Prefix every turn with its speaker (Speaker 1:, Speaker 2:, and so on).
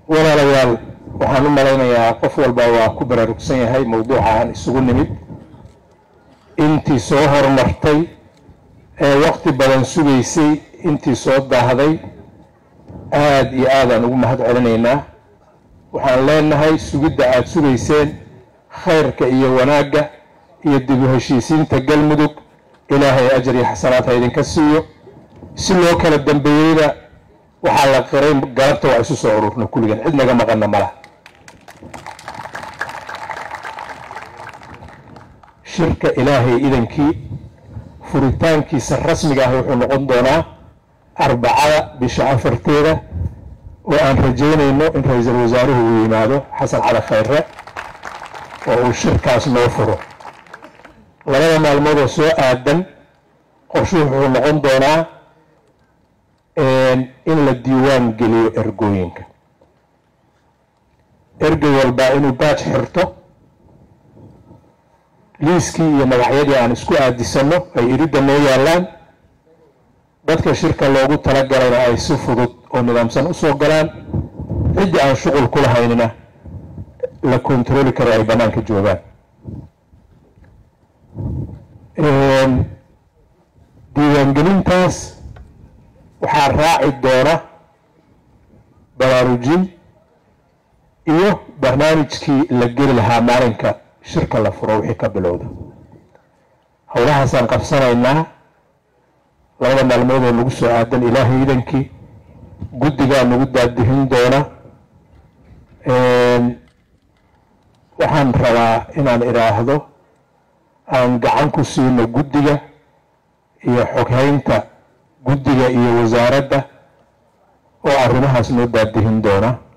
Speaker 1: walaalayaal waxaan u malaynayaa qof walba waa ku baraarugsan yahay mawduuca aan isugu nimid intii soo horumartay ee waqti badan sugaysay intii soo daahday aada iyo aadaan ugu mahad celinaynaa waxaan leenahay sugidda aada sugayseen khayrka iyo wanaagga iyo dib u heshiisiinta galmudug ilaahay ajar iyo xasanaad ha idinka siiyo si loo kala dambeeyeyna waxaa la qiray galabta waa isu soo ururna kulligan cid naga maqana ma laha shirka ilaahay idankii furitaankiisa rasmiga ah wuxuu noqon doonaa arbacada bisha afarteeda oo aan rajaynayno in ra-iisul wasaaruhu uu yimaado xasan cali khayre oo uu shirkaas noo furo labada maalmood oo soo aadan qorshuhu wuxuu noqon doonaa in la diiwaan geliyo ergooyinka ergey walbaa inuu baaj xirto liiskii iyo magacyadii aan isku aadisanno ay iridda noo yaallaan dadka shirka loogu talagalayna ay si fudud oo nidaamsan usoo galaan ciddii aan shuqul ku lahaynina la kontarooli karo ay bannaanka joogaan diiwaangelintaas waxaa raaci doona baraarujin iyo barnaamijkii la geli lahaa maalinka shirka la furo wixii ka bilowda howlahaasaan qabsanaynaa labada maalmood oo nagu soo aadan ilaahay idankii guddigaa nagu daadihin doona waxaan rabaa inaan idhaahdo aan gacan ku siino guddiga iyo xoghaynta guddiga iyo wasaaradda oo arrimahaas noo daadihin doona